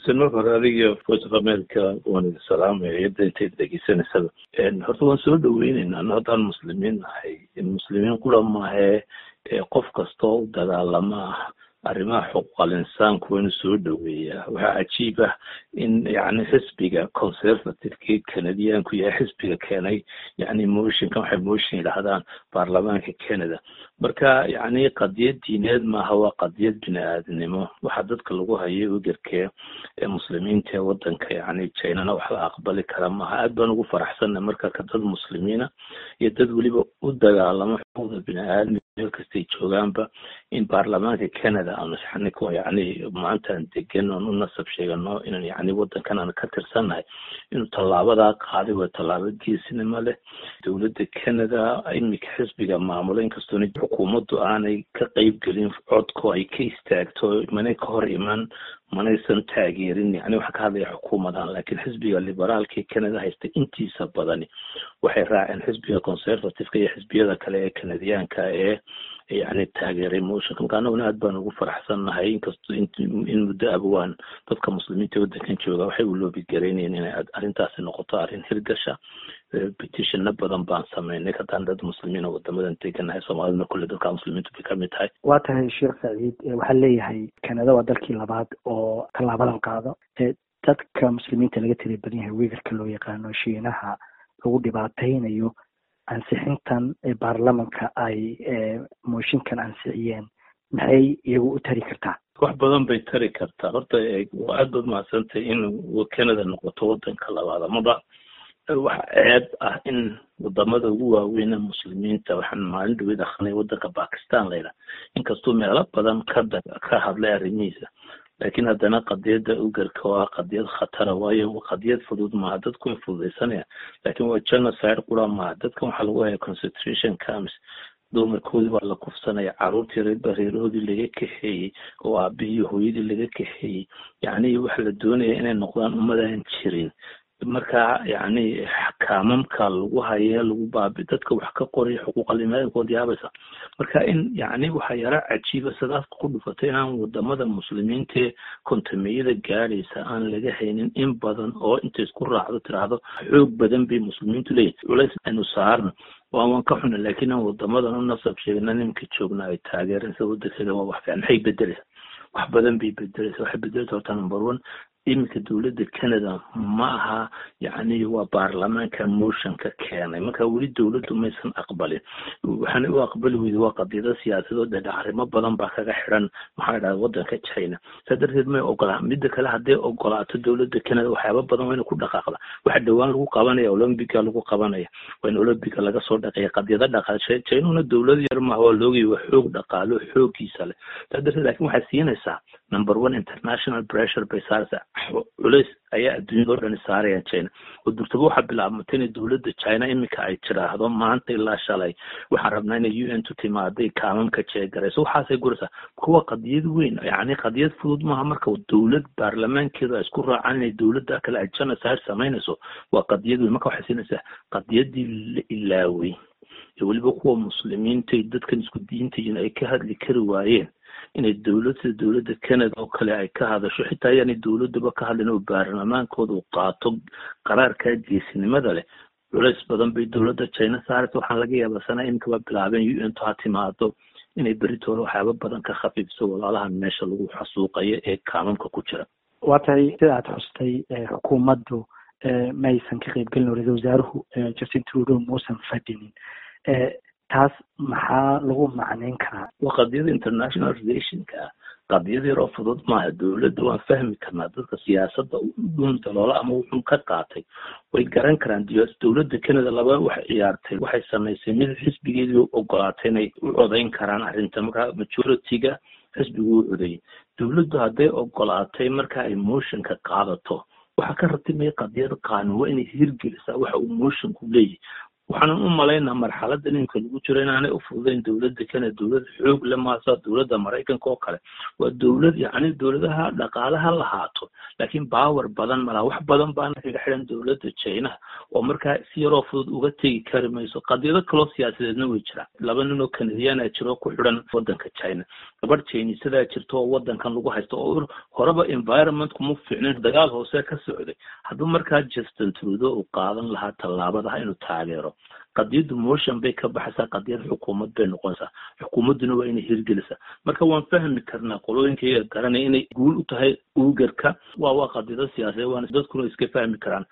marka hore adiga voice of america waan idin salaamaya iyada intayd dhegeysanaysaba horta waan soo dhaweyneynaa ano haddaan muslimiin nahay muslimiin kula maahe qof kastoo u dagaalama ah arrimaha xuquuqal insaanku waa inuu soo dhaweeyaa waxaa cajiib ah in yani xisbiga conservativekii canadianku yahay xisbiga keenay yani motionkan waxay motion yidhahdaan baarlamaanka canada marka yani qadiyad diineed maaha waa qadiyad bini aadamnimo waxaa dadka lagu hayo ugarkee ee muslimiinta ee wadanka yani jinana wax la aqbali kara maaha aad baan ugu faraxsanna marka ka dad muslimiina iyo dad weliba u dagaalamo xuquuqda bini aadamka meel kastay joogaanba in baarlamaanka canada aanu xaniko yani maantaan degan oon u nasab sheegano inaan yani wadankan aan ka tirsannahay inuu tallaabadaa qaaday waa tallaabo geesinimo leh dowladda canada imika xisbiga maamula inkastoona xukuumaddu aanay ka qeyb gelin codko ay ka istaagto manay ka hor iman manaysan taageerin yani waxaa ka hadlaya xukuumadan laakiin xisbiga liberaalka ee canada haysta intiisa badani waxay raaceen xisbiga conservativeka iyo xisbiyada kale ee canadiyaanka ee yani taageeray motionka marka annaguna aad baan ugu faraxsannahay inkastoo in muddo abawaan dadka muslimiinta waddankan jooga waxay u loobi garaynayeen inay arrintaasi noqoto arrin hirgasha petitionna badan baan sameynay haddaan dad muslimiin oo wadamadan deganahay soomaaliduna kulle dadka muslimiintu bay kamid tahay waa tahay sheekh saciid waxaa leeyahay canada waa dalkii labaad oo tallaabadan qaado dadka muslimiinta laga tiri badan yahay wiigarka loo yaqaano shiinaha lagu dhibaataynayo ansixintan baarlamanka ay mooshinkan ansixiyeen maxay iyagu u tari kartaa wax badan bay tari kartaa horta waa aad baad mahadsantay in canada noqoto wadanka labaad amaba waxa ceeb ah in wadamada ugu waaweyne muslimiinta waxaan maalin dhaweyd akrinay wadanka bakistan layidhaha inkastuu meelo badan ka ka hadlay arrimihiisa laakiin haddana qadiyadda ugarka waa qadiyad khatara waayo qadiyad fudud maaha dadku way fududaysanayaan laakiin waa genocide qura maaha dadkan waxaa lagu haya concentration camps dumarkoodii baa la kufsanaya caruurtii reerba reerahoodii laga kaxeeyey oo aabihii hooyadii laga kaxeeyey yacni waxa la doonaya inay noqdaan ummadaan jirin marka yani kaamamka lagu haye lagu baabi dadka wax ka qoraya xuquuqalimaadinkood yaabaysa marka in yani waxaa yara cajiiba sadaafka ku dhufatay inaan wadamada muslimiintae kontameyada gaadhaysa aan laga haynin in badan oo inta isku raacdo tiraahdo xoog badan bay muslimiintu leeyihin culays aynu saarno waa waan ka xuna laakiin aan wadamadan u nasab sheegna nimanka joogna ay taageereen sida wadankeeda waa wax fiican maxay bedeleysa wax badan bay bedeleysa waxay bedeleysa horta number one iminka dowladda canada ma aha yani waa baarlamaanka motionka keenay marka weli dowladdu maysan aqbalin waxaana u aqbali weyda waa qadiyado siyaasadoo dhedha arrimo badan baa kaga xiran maxaa dhaha wadanka china saa darteed may ogolaa midda kale hadday ogolaato dowladda canada waxyaaba badan waa ina ku dhaqaaqda waxa dhowaan lagu qabanaya olombiga lagu qabanaya waa in olombiga laga soo dhaqeeya qadiyado dhaqaal chinuna dowlad yar maaha waa loogaya waa xoog dhaqaalo xoogiisa leh saa darteed laakiin waxay siinaysaa number one international pressure bay saaraysaa culays ayaa adduunyada o dhani saarayaan china oo durtaba waxaa bilaabmatay inay dowladda china iminka ay tiraahdo maanta ilaa shalay waxaan rabnaa inay u n tu timaaday kaamamka jeegarayso waxaasay guraysaa kuwa qadiyad weyn yani qadiyad fudud maaha marka dowlad baarlamaankeedu ay isku raacaan inay dowladda kale ay genocide samaynayso waa qadiyad weyn marka waxay siinaysaa qadiyadii la ilaaway ee weliba kuwa muslimiinta dadkan isku diintayin ay ka hadli kari waayeen inay dowlad sida dowladda canada oo kale ay ka hadasho xitaa ayaanay dowladduba ka hadlin oo baarlamaankooda uu qaato qaraarkaa geesinimada leh culays badan bay dowladda china saaraysa waxaan laga yaabaa sana iminka waa bilaabeen u n to ha timaado inay beritooda waxyaaba badan ka khafiifso walaalahan meesha lagu xasuuqayo ee kaamamka ku jira waa tahay sida aad xustay xukuumaddu maysan ka qaybgelin ra-isul wasaaruhu justin trudeau muusan fadhinin taas maxaa lagu macneyn karaa waa qadiyada international relationka ah qadiyad yaroo fudud maaha dowladda waan fahmi karnaa dadka siyaasadda dhun daloola ama wuxuu ka qaatay way garan karaan dowladda canada laba waxay ciyaartay waxay samaysay mid xisbigeedii ogolaatay inay u codayn karaan arrinta marka majority-ga xisbigu u codayay dowladdu hadday ogolaatay marka ay motionka qaadato waxaa ka ratibmaya qadiyad qaanuun waa inay hirgelisaa waxa uu motionku leeyahy waxaanan u malaynaa marxaladda iminka lagu jiro inaanay ufududayn dowladda kenya dowlad xoog le maasa dowladda maraykanka oo kale waa dowlad yacni dowladaha dhaqaalaha lahaato laakiin baawer badan malaha wax badan baana kaga xidhan dowladda chinaha oo markaa si yaroo fudud uga tegi kari mayso qadiyado kaloo siyaasadeedna way jiraan laba nin oo kanadiyaana jiro ku xidhan waddanka china gabadh jinisadaa jirto oo waddankan lagu haysto oo horeba environment kuma fiicnayn dagaal hoose ka socday hadduu markaa justin trudeau uu qaadan lahaa tallaabadaha inuu taageero qadiyaddu motion bay ka baxaysaa qadiyad xukuumad bay noqonaysaa xukuumadduna waa inay hirgelisaa marka waan fahmi karnaa qolooyinkaiga garanaya inay guul u tahay uugarka waa waa qadiyado siyaasadeed waana dadkuna iska fahmi karaan